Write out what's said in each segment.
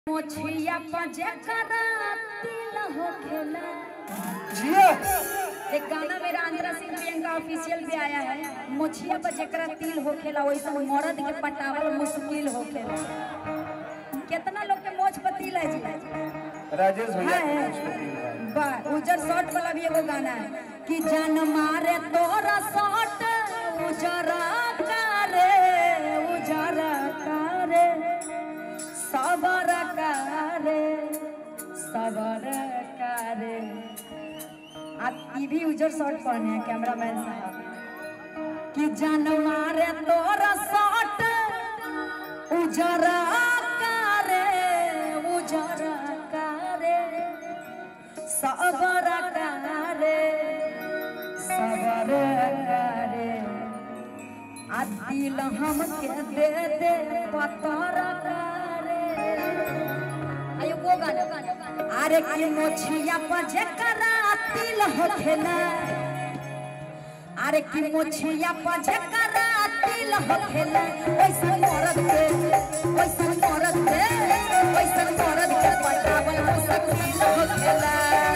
मोछिया पजकरा तिल होखेला जिया एक गाना मेरा आंध्रा सिंह प्रियंका ऑफिशियल पे आया है मोछिया पर जेकरा तिल होखेला वैसा मर्द के पटावल मुश्किल होखेला कितना लोग के मोछ पर तिल है जी राजेश भैया है, के है। कुछ पति है। बा उजर शॉर्ट वाला भी एगो गाना है कि जन मारे तोरा शॉर्ट उजरा कारे उजरा कारे सबर कारे सबर कारे आप ये भी उजर शॉर्ट पहने हैं कैमरामैन साहब कि जन मारे तोरा शॉर्ट उजरा कारे उजरा कारे सबर कारे सबर कारे आ दिल हमके दे दे पतर कारे आयो वो गाना अरे की मोछिया पर जेकरा तिल होखेला अरे की मोछिया पर जेकरा तिल होखेला ओइसन मरद के ओइसन मरद के ओइसन मरद के पटावल मुश्किल होखेला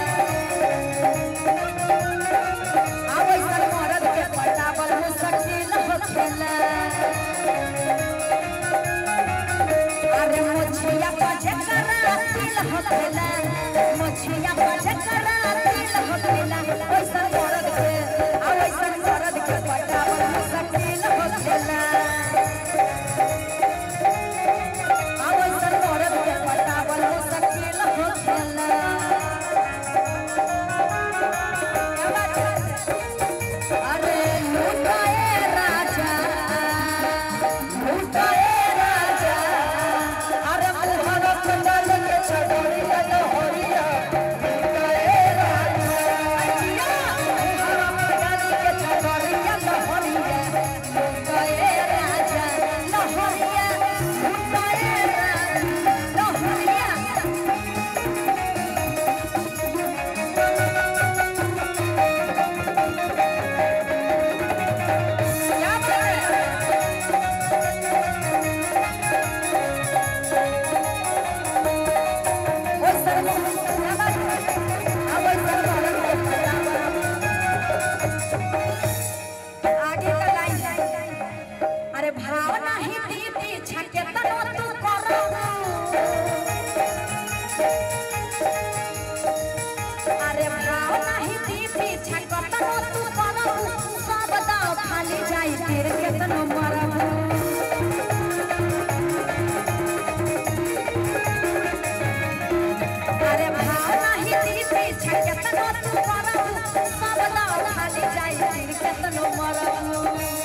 आ ओइसन मरद के पटावल मुश्किल होखेला अरे मोछिया पर जेकरा तिल होखेला मोछिया पर जेकरा तिल होखेला ओइसन मरद के आ ओइसन मरद के पटावल मुश्किल होखेला आ ओइसन मरद के पटावल मुश्किल होखेला क्या बात है? अरे लूटाए राजा लूटाए राजा अरे मुहर कुंडल के छडोरी गल होरिया लूटाए राजा अजिया मुहर कुंडल के छडोरी गल होरिया लूटाए राजा लहोरिया लूटाए राजा लहोरिया क्या बात है ओए सर क्या बात है अब ओए सर आगे का लाइन अरे भाव नहीं दीदी छके तनो तू करो अरे भाव नहीं दीदी छके तनो तू करो सब दाव खाली जाई फिर केतनो मरबू अरे भाव नहीं दीदी छके तनो तू करो सब दाव खाली जाई फिर केतनो मरबू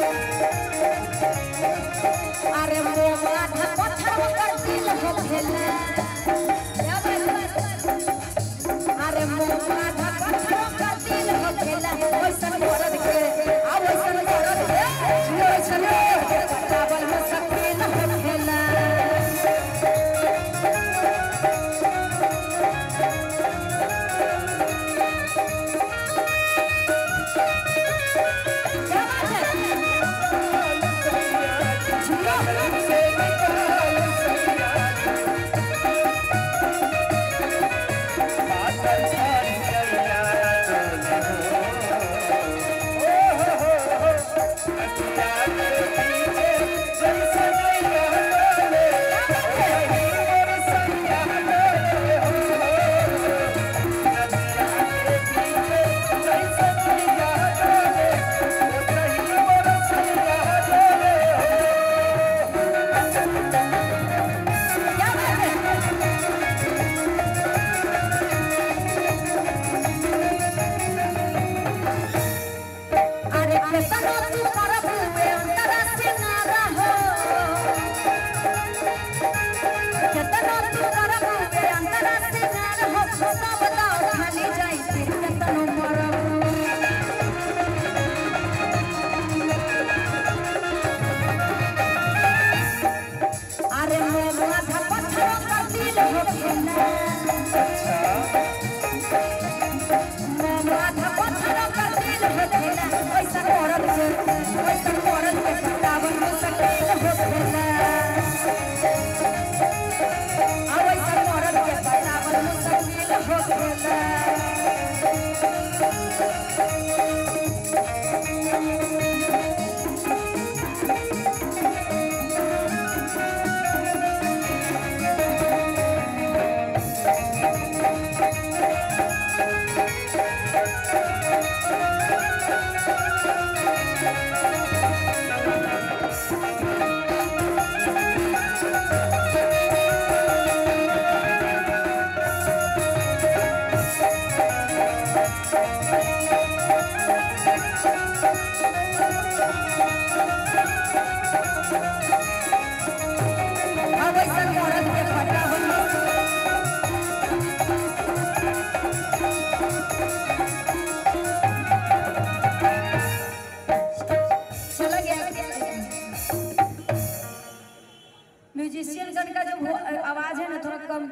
अरे मोह आधा पत्थर कर दिल हो भेला क्या बात है? अरे मोह आधा पत्थर कर दिल हो भेला ओइसन मरद के आ ओइसन मरद के ओइसन मरद के पटावल हो सकील हो भेला क्या बात है? क्या बात है? अरे केतनो तू करबू ए अंतरा से ना रहो केतनो तू करबू ए अंतरा से ना रहो सब दाव खाली जाई फिर केतनो मरबू अरे मोर माथा पत्थर का दिल हो खेला मोर माथा पत्थर का दिल हो खेला ऐसा औरत से ऐसा औरत के पटावन हो सकेल हो खेला अब ऐसा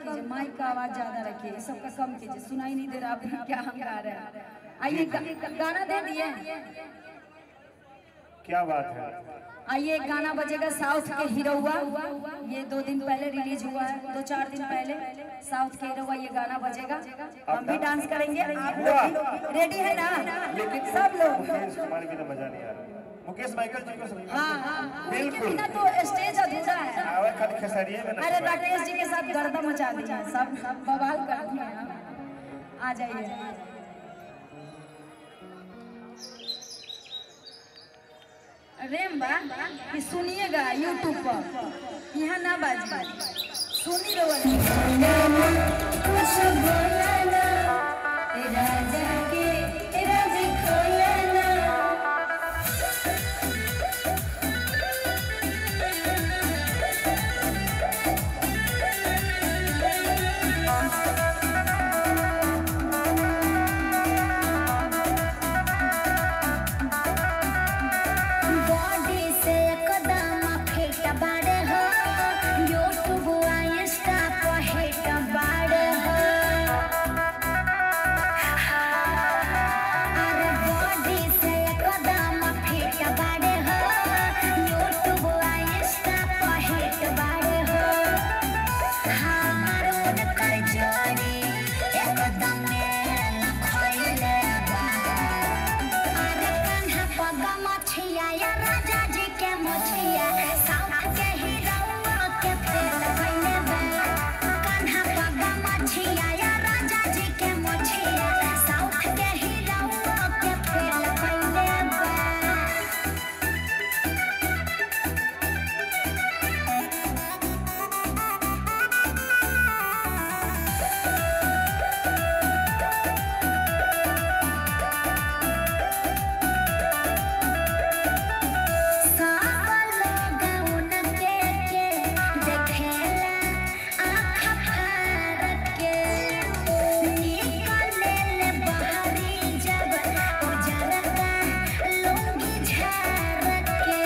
कीजिए माइक का आवाज ज्यादा रखिए ये सब का कम कीजिए सुनाई नहीं दे रहा आप क्या हम गा रहे हैं आइए गा- गाना दे दिए क्या बात है आइए एक गाना बजेगा साउथ के हीरोवा ये दो दिन पहले रिलीज हुआ है दो चार दिन पहले साउथ के हीरोवा ये गाना बजेगा हम भी डांस करेंगे आप लोग रेडी है ना सब लोग मुकेश कुमार की तो मजा नहीं आ रहा मुकेश माइकल जी को समझ हाँ हाँ उनके बिल्कुल। बिना तो स्टेज अधूरा है आवाज खाली खेसारिये में अरे ना राकेश जी के साथ गर्दा मचा दिया सब सब बवाल कर दिए हैं। आ जाइए रेम बा कि सुनिएगा यूट्यूब पर यहाँ ना बाजी सुनी राजा के राज खोलना बॉडी से एकदम फिट बाड़े हो यूट्यूब आ इंस्टा पर हिट बाड़े हो अरे बॉडी से एकदम फिट बाड़े हो यूट्यूब आ इंस्टा पर हिट बाड़े हो हमार उनकर जोड़ी एकदम मेल खोइले बा अरे कान्हा पगा मछिया या राजा जी के मछिया साउथ के हीरोआ के फेल भइले बा कान्हा पगा मछिया या राजा जी के मछिया साउथ के हीरोआ के फेल भइले बा सब लोग उनके के देखेला आँख फाड़ के निकले ले बाहरी जब उजर का लुंगी झाड़ के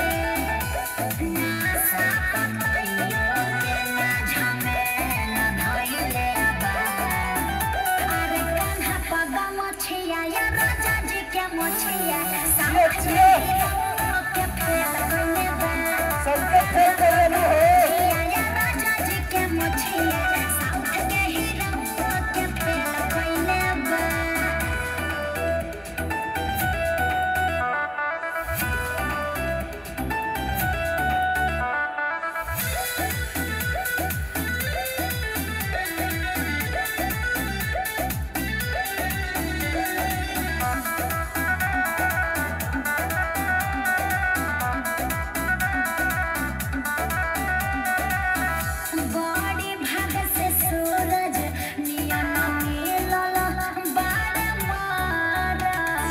नासा पतइयो के ना झमेला धइले बा अरे कान्हा पगा मछिया या राजा जी के मछिया साउथ के हीरोआ के फेल भइले बा सबके फेल करेलू हो मछिया या राजा जी के मछिया साउथ के हीरोआ के फेल भइले बा बड़ी भाग से सूरज नियन मिलल बार मारद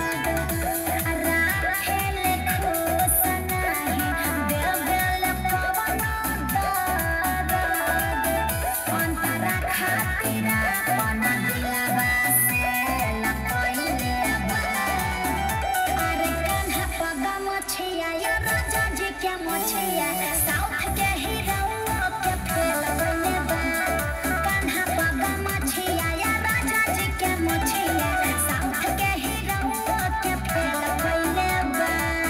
राखेल खुश नाही देवेल पवन दरद अंतरा खातिर अपन दिलवा से लपइले बा अरे कान्हा पगा मछिया या राजा जी के मछिया साउथ के हीरोआ के फेल भइले बा कान्हा पगा मछिया या राजा जी के मछिया साउथ के हीरोआ के फेल भइले बा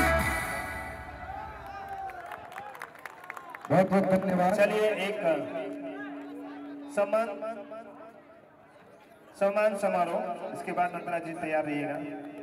बहुत बहुत धन्यवाद चलिए एक सम्मान सम्मान समारोह इसके बाद नंदना जी तैयार रहिएगा